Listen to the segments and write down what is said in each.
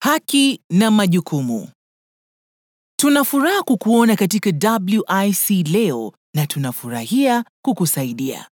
Haki na majukumu. Tuna furaha kukuona katika WIC leo na tunafurahia kukusaidia.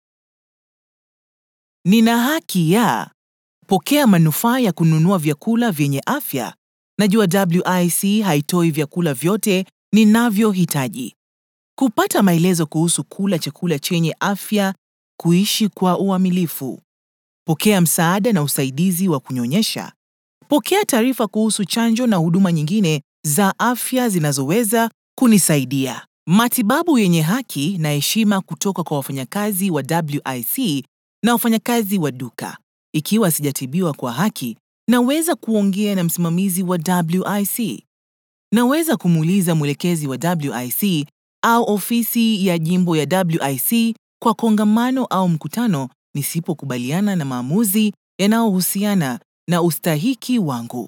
Nina haki ya pokea manufaa ya kununua vyakula vyenye afya. Najua WIC haitoi vyakula vyote ninavyohitaji. Kupata maelezo kuhusu kula chakula chenye afya, kuishi kwa uamilifu. Pokea msaada na usaidizi wa kunyonyesha. Pokea taarifa kuhusu chanjo na huduma nyingine za afya zinazoweza kunisaidia. Matibabu yenye haki na heshima kutoka kwa wafanyakazi wa WIC na wafanyakazi wa duka. Ikiwa sijatibiwa kwa haki, naweza kuongea na msimamizi wa WIC. Naweza kumuuliza mwelekezi wa WIC au ofisi ya jimbo ya WIC kwa kongamano au mkutano nisipokubaliana na maamuzi yanayohusiana na ustahiki wangu.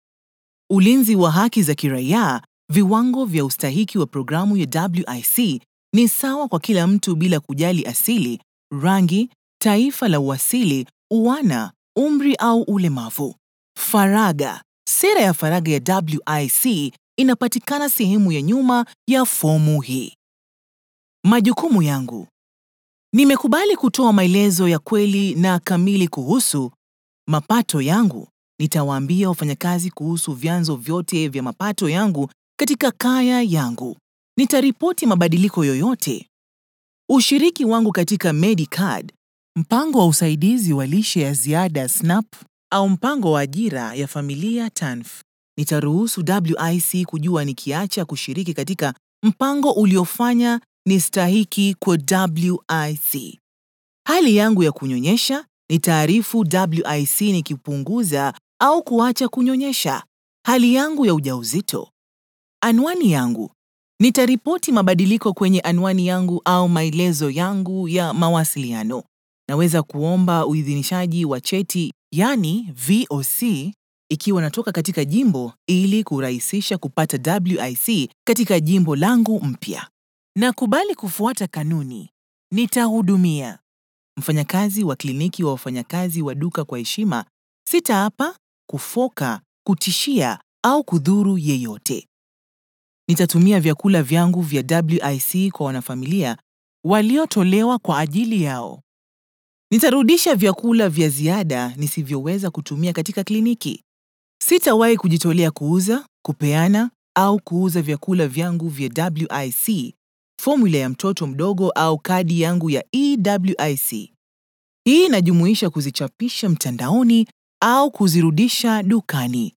Ulinzi wa haki za kiraia, viwango vya ustahiki wa programu ya WIC ni sawa kwa kila mtu bila kujali asili, rangi, taifa la uasili, uwana, umri au ulemavu. Faragha. Sera ya faragha ya WIC inapatikana sehemu ya nyuma ya fomu hii. Majukumu yangu. Nimekubali kutoa maelezo ya kweli na kamili kuhusu mapato yangu. Nitawaambia wafanyakazi kuhusu vyanzo vyote vya mapato yangu katika kaya yangu. Nitaripoti mabadiliko yoyote. Ushiriki wangu katika Medicard, mpango wa usaidizi wa lishe ya ziada SNAP au mpango wa ajira ya familia TANF. Nitaruhusu WIC kujua nikiacha kushiriki katika mpango uliofanya nistahiki kwa WIC. Hali yangu ya kunyonyesha, nitaarifu WIC nikipunguza au kuacha kunyonyesha. Hali yangu ya ujauzito. Anwani yangu. Nitaripoti mabadiliko kwenye anwani yangu au maelezo yangu ya mawasiliano. Naweza kuomba uidhinishaji wa cheti, yani VOC, ikiwa natoka katika jimbo ili kurahisisha kupata WIC katika jimbo langu mpya. Nakubali kufuata kanuni. Nitahudumia. Mfanyakazi wa kliniki wa wafanyakazi wa duka kwa heshima, sitaapa, kufoka, kutishia au kudhuru yeyote. Nitatumia vyakula vyangu vya WIC kwa wanafamilia waliotolewa kwa ajili yao. Nitarudisha vyakula vya ziada nisivyoweza kutumia katika kliniki. Sitawahi kujitolea kuuza, kupeana au kuuza vyakula vyangu vya WIC, fomula ya mtoto mdogo au kadi yangu ya EWIC. Hii inajumuisha kuzichapisha mtandaoni au kuzirudisha dukani.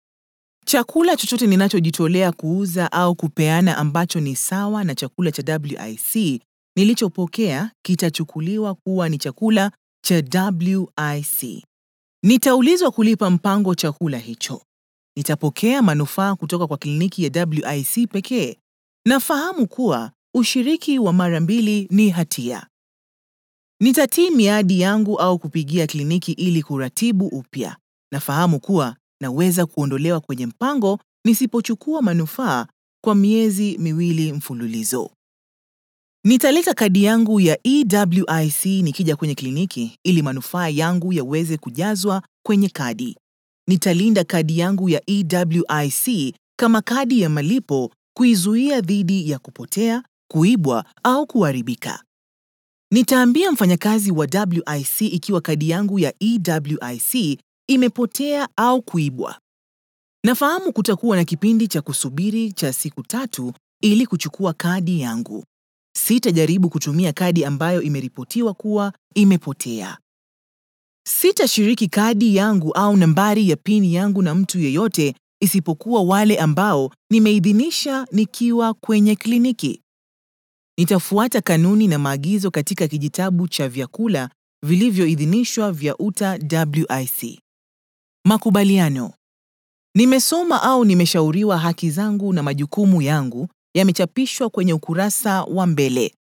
Chakula chochote ninachojitolea kuuza au kupeana ambacho ni sawa na chakula cha WIC nilichopokea kitachukuliwa kuwa ni chakula cha WIC. Nitaulizwa kulipa mpango chakula hicho. Nitapokea manufaa kutoka kwa kliniki ya WIC pekee. Nafahamu kuwa ushiriki wa mara mbili ni hatia. Nitatii miadi yangu au kupigia kliniki ili kuratibu upya. Nafahamu kuwa naweza kuondolewa kwenye mpango nisipochukua manufaa kwa miezi miwili mfululizo. Nitaleta kadi yangu ya EWIC nikija kwenye kliniki ili manufaa yangu yaweze kujazwa kwenye kadi. Nitalinda kadi yangu ya EWIC kama kadi ya malipo kuizuia dhidi ya kupotea, kuibwa au kuharibika. Nitaambia mfanyakazi wa WIC ikiwa kadi yangu ya EWIC imepotea au kuibwa. Nafahamu kutakuwa na kipindi cha kusubiri cha siku tatu ili kuchukua kadi yangu. Sitajaribu kutumia kadi ambayo imeripotiwa kuwa imepotea. Sitashiriki kadi yangu au nambari ya PIN yangu na mtu yeyote isipokuwa wale ambao nimeidhinisha nikiwa kwenye kliniki. Nitafuata kanuni na maagizo katika kijitabu cha vyakula vilivyoidhinishwa vya UTA WIC. Makubaliano. Nimesoma au nimeshauriwa haki zangu na majukumu yangu yamechapishwa kwenye ukurasa wa mbele.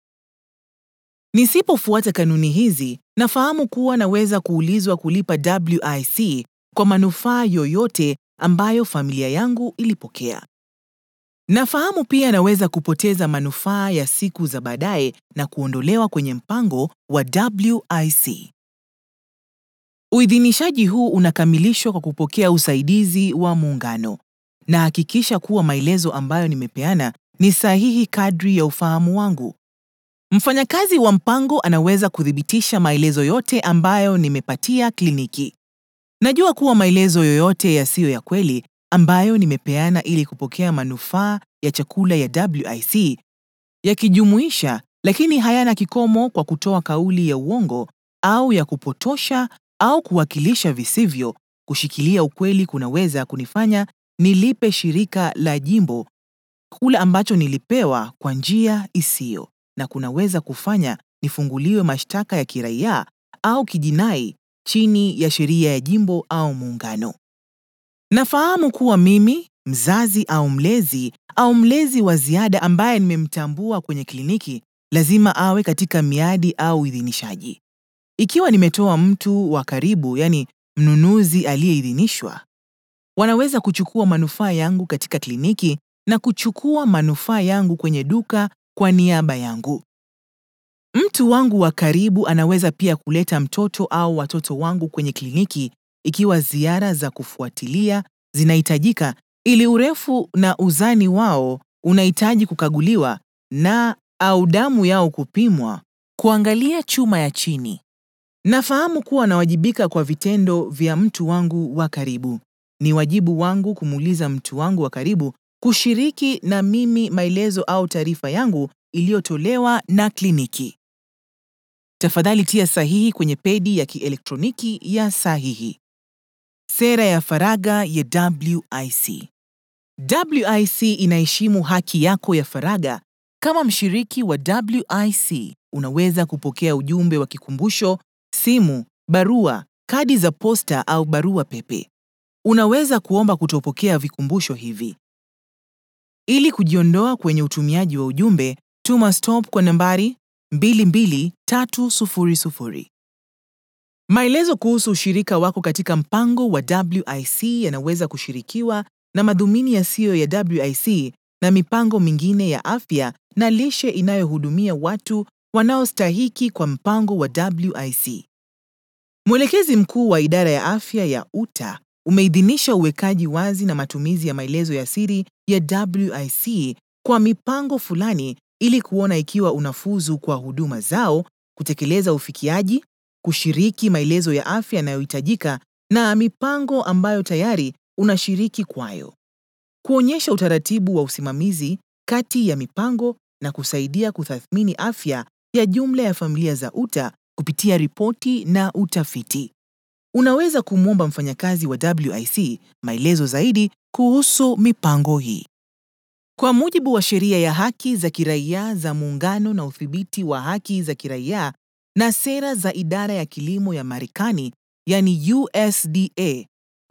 Nisipofuata kanuni hizi, nafahamu kuwa naweza kuulizwa kulipa WIC kwa manufaa yoyote ambayo familia yangu ilipokea. Nafahamu pia naweza kupoteza manufaa ya siku za baadaye na kuondolewa kwenye mpango wa WIC. Uidhinishaji huu unakamilishwa kwa kupokea usaidizi wa muungano. Na hakikisha kuwa maelezo ambayo nimepeana ni sahihi kadri ya ufahamu wangu. Mfanyakazi wa mpango anaweza kuthibitisha maelezo yote ambayo nimepatia kliniki. Najua kuwa maelezo yoyote yasiyo ya kweli ambayo nimepeana ili kupokea manufaa ya chakula ya WIC yakijumuisha, lakini hayana kikomo kwa kutoa kauli ya uongo au ya kupotosha au kuwakilisha visivyo. Kushikilia ukweli kunaweza kunifanya nilipe shirika la jimbo chakula ambacho nilipewa kwa njia isiyo, na kunaweza kufanya nifunguliwe mashtaka ya kiraia au kijinai chini ya sheria ya jimbo au muungano. Nafahamu kuwa mimi, mzazi au mlezi au mlezi wa ziada ambaye nimemtambua kwenye kliniki lazima awe katika miadi au idhinishaji. Ikiwa nimetoa mtu wa karibu, yani mnunuzi aliyeidhinishwa, wanaweza kuchukua manufaa yangu katika kliniki na kuchukua manufaa yangu kwenye duka kwa niaba yangu. Mtu wangu wa karibu anaweza pia kuleta mtoto au watoto wangu kwenye kliniki ikiwa ziara za kufuatilia zinahitajika ili urefu na uzani wao unahitaji kukaguliwa na au damu yao kupimwa, kuangalia chuma ya chini. Nafahamu kuwa nawajibika kwa vitendo vya mtu wangu wa karibu. Ni wajibu wangu kumuuliza mtu wangu wa karibu kushiriki na mimi maelezo au taarifa yangu iliyotolewa na kliniki. Tafadhali tia sahihi kwenye pedi ya kielektroniki ya sahihi. Sera ya faragha ya WIC. WIC inaheshimu haki yako ya faragha. Kama mshiriki wa WIC, unaweza kupokea ujumbe wa kikumbusho, simu, barua, kadi za posta au barua pepe. Unaweza kuomba kutopokea vikumbusho hivi. Ili kujiondoa kwenye utumiaji wa ujumbe, tuma stop kwa nambari 22300. Maelezo kuhusu ushirika wako katika mpango wa WIC yanaweza kushirikiwa na madhumuni yasiyo ya WIC na mipango mingine ya afya na lishe inayohudumia watu wanaostahiki kwa mpango wa WIC. Mwelekezi mkuu wa idara ya afya ya UTA umeidhinisha uwekaji wazi na matumizi ya maelezo ya siri ya WIC kwa mipango fulani ili kuona ikiwa unafuzu kwa huduma zao, kutekeleza ufikiaji, kushiriki maelezo ya afya yanayohitajika na mipango ambayo tayari unashiriki kwayo. Kuonyesha utaratibu wa usimamizi kati ya mipango na kusaidia kutathmini afya ya jumla ya familia za UTA kupitia ripoti na utafiti. Unaweza kumwomba mfanyakazi wa WIC maelezo zaidi kuhusu mipango hii. Kwa mujibu wa sheria ya haki za kiraia za Muungano na udhibiti wa haki za kiraia na sera za idara ya kilimo ya Marekani, yani USDA,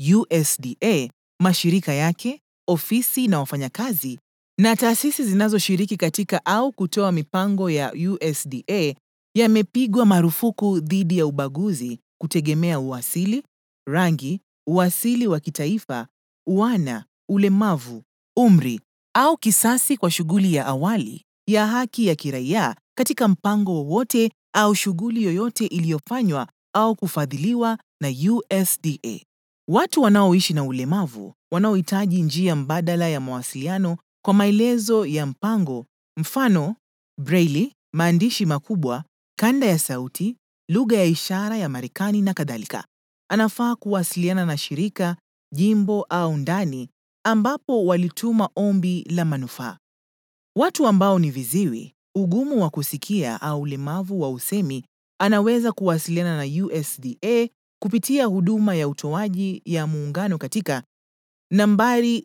USDA, mashirika yake, ofisi na wafanyakazi na taasisi zinazoshiriki katika au kutoa mipango ya USDA yamepigwa marufuku dhidi ya ubaguzi kutegemea uasili, rangi, uasili wa kitaifa, uana, ulemavu, umri au kisasi kwa shughuli ya awali ya haki ya kiraia katika mpango wowote au shughuli yoyote iliyofanywa au kufadhiliwa na USDA. Watu wanaoishi na ulemavu wanaohitaji njia mbadala ya mawasiliano kwa maelezo ya mpango, mfano braille, maandishi makubwa, kanda ya sauti, lugha ya ishara ya Marekani na kadhalika, anafaa kuwasiliana na shirika, jimbo au ndani ambapo walituma ombi la manufaa. Watu ambao ni viziwi, ugumu wa kusikia au ulemavu wa usemi anaweza kuwasiliana na USDA kupitia huduma ya utoaji ya muungano katika nambari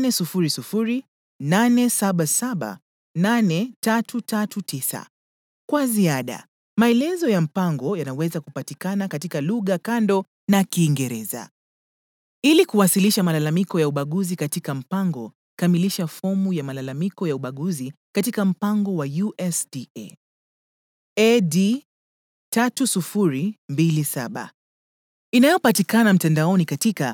800 877 8339. Kwa ziada, maelezo ya mpango yanaweza kupatikana katika lugha kando na Kiingereza. Ili kuwasilisha malalamiko ya ubaguzi katika mpango, kamilisha fomu ya malalamiko ya ubaguzi katika mpango wa USDA. AD 3027 inayopatikana mtandaoni katika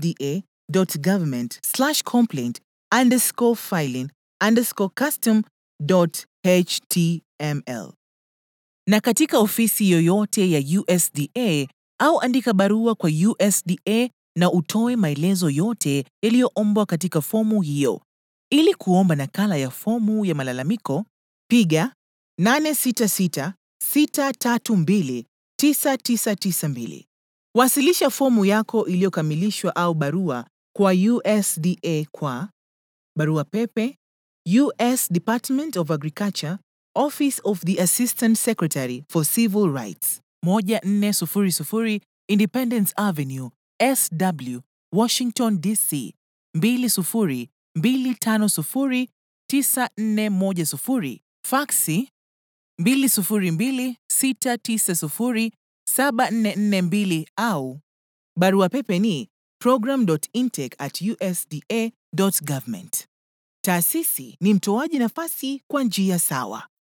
http://www.ascr.usda.government/complaint underscore filing underscore custom .html. Na katika ofisi yoyote ya USDA au andika barua kwa USDA na utoe maelezo yote yaliyoombwa katika fomu hiyo. Ili kuomba nakala ya fomu ya malalamiko, piga 866-632-9992. Wasilisha fomu yako iliyokamilishwa au barua kwa USDA kwa barua pepe US Department of Agriculture, Office of the Assistant Secretary for Civil Rights, 1400 Independence Avenue, SW, Washington, DC, 202509410, faksi 20269074442 au barua pepe ni program.intake@usda.government. Taasisi ni mtoaji nafasi kwa njia sawa.